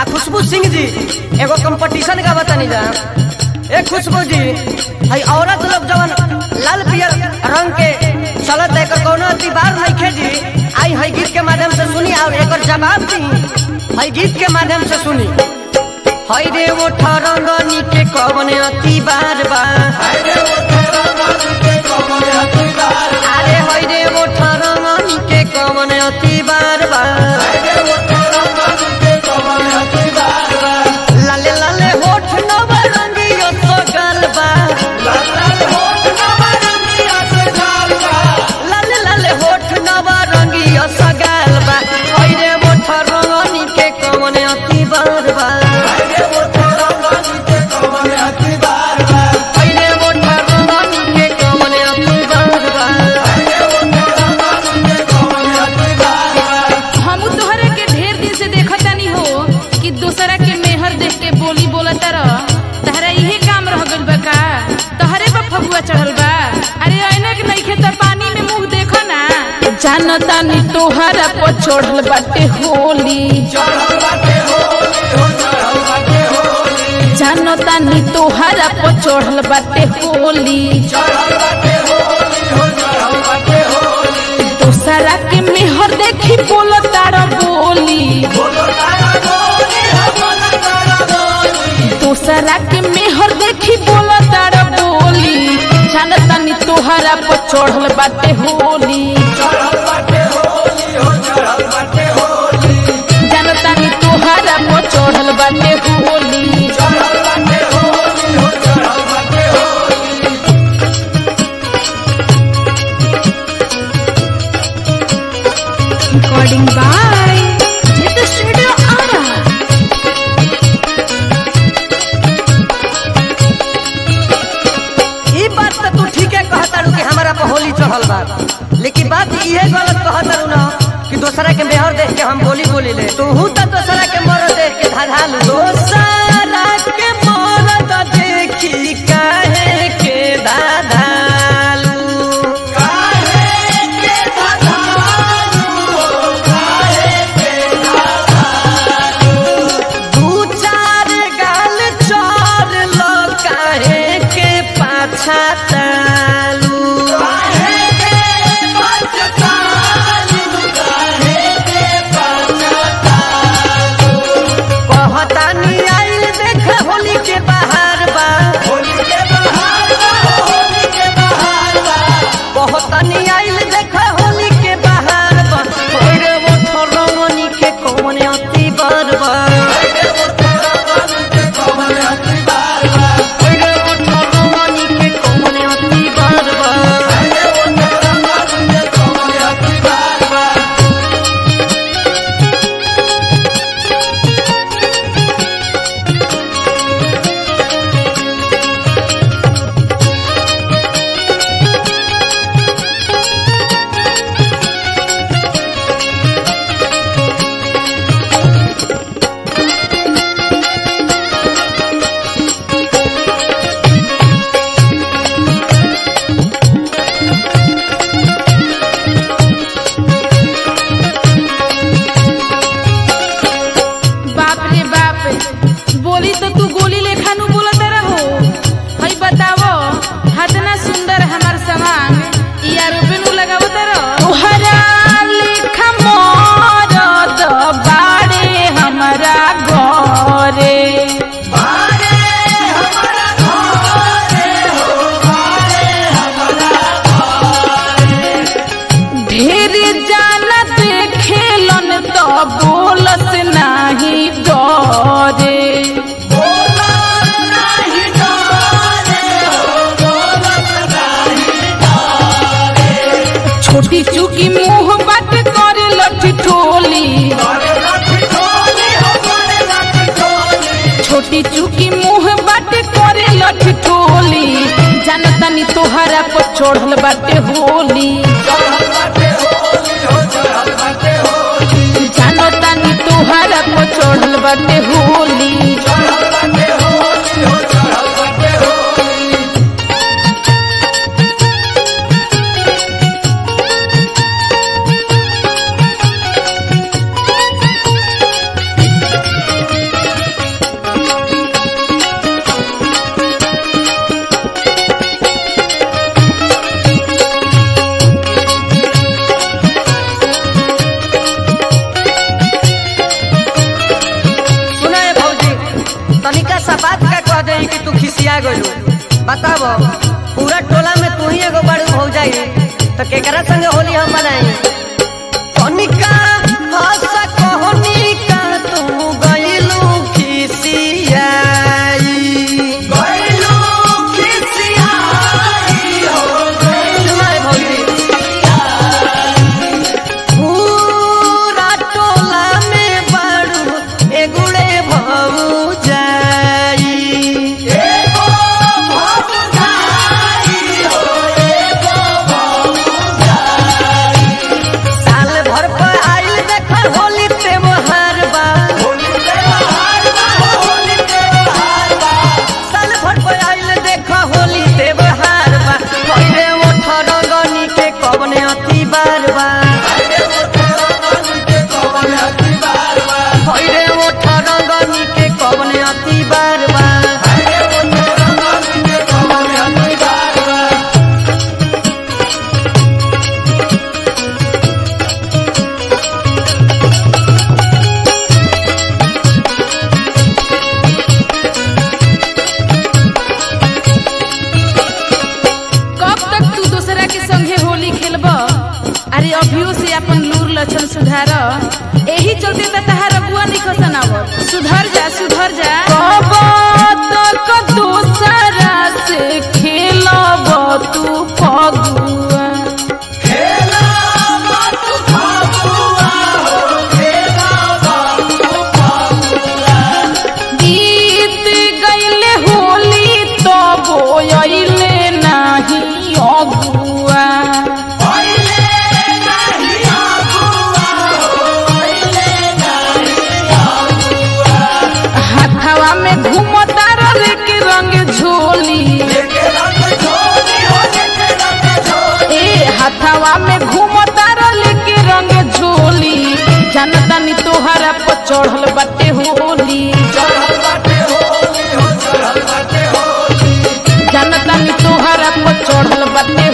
आ खुशबू सिंह जी एगो कंपटीशन का बतानी जा ए खुशबू जी हई औरत लोग जवन लाल पियर रंग के चलत एकर कोनो अतिबार नइखे जी आई हई गीत के माध्यम से सुनी और एकर जवाब दी हई गीत के माध्यम से सुनी हई रे वो ठरंगनी के कवन अतिबार बा अरे हई रे वो ठरंगनी के कवन अतिबार बा लाले लाले होठ नवरंगियो सगल बा लाले लाले होठ नवरंगियो सगल बा हई रे वो ठरंगनी के कवन अतिबार बा हई रे वो ठरंगनी के कवन अतिबार बा हमू तोहरे के ढेर दिन से देखतानी हो कि दूसरा के मेहर देख के बोली बोलत रह तहरा इहे काम रह गइल बा का तहरे पर फगुआ चढ़ल बा अरे ऐनक नइखे त पानी में मुंह देखो ना जानतानी तोहरा पर चढ़ल बाटे होली जानतानी तोहरा पर चढ़ल बाटे होली दूसरा के मेहर देखी बोलतार बोली दूसरा के मेहर देखी बोलतार बोली जानतानी तोहरा पर चढ़ल बाटे होली जानतानी तोहरा पर चढ़ल बाटे Holi recording by Nit studio Arrah ई बात तो तू ठीके कहतारू कि हमारा पर होली चढ़ल बा लेकिन बात इहे गलत कहतारू ना कि दूसरा के मेहर देख के हम बोली बोली ले तू तो दूसरा के मरद देख के धाधालू दूसरा के मरद देखी काहे के धाधालू दू चार गाल चोर लो काहे के पाछा तालू कहतानी आइल देख होली के बाहर बा कहतानी आइल देख होली के बाहर बा ओरे वो ठरमनी के कौन अति बार बा ओरे वो ठरमनी के कौन अति बार बा बाप रे बाप बोली तो तू गोली लेखा नु बोलत रहो हई बतावो हतना सुंदर हमार समान या रुपए नु लगावत रहो तोहरा लेखा मरद बाड़े हमरा घरे ढेर जाना देखेलन तो बोलस नाही डरे छोटी चुकी मुंह बात करे लठी ठोली छोटी चुकी मुंह बात करे लठी ठोली जानतानी तोहरा पर चढ़ल बाटे होली जानतानी तोहरा पर चढ़ल बाटे होली Thank कि तू खिसिया गइलू बताबो पूरा टोला में तू ही एगो बड़ू हो जाई तो केकरा संगे होली हम मनाई कनिका हंस कहनिका तू गइलू खिसियाई गइलू खिसियाई हो सुनाई भौजी पूरा टोला में बड़ू एगुड़े भऊ जाई एगो भऊ जाई हो एगो भऊ जाई साल भर पर आइल देखर होली त्योहार बा होली त्योहार बा होली त्योहार बा साल भर पर आइल देख होली त्योहार बा कइले ओठ रंगनी के कवने अति बार बा भैरे ओठ रंगनी के कवने अति बार बा कब तक तू दूसरा के संगे होली खेलब अरे अभियो से अपन लूर लक्षण सुधार एही चलते त तहार अगुआ निकसन आव सुधर जा सुधर जा कब तक दूसरा से खेलब तू फगुआ बीत गईले होली तो बोयले नाही अगुआ हाथवा में घूमता रे के रंग झोली ए हाथवा में घूमता रे के रंग झोली जनता नी तोहरा पर चढ़ल बाटे होली जनता नी तोहरा पर चढ़ल बाटे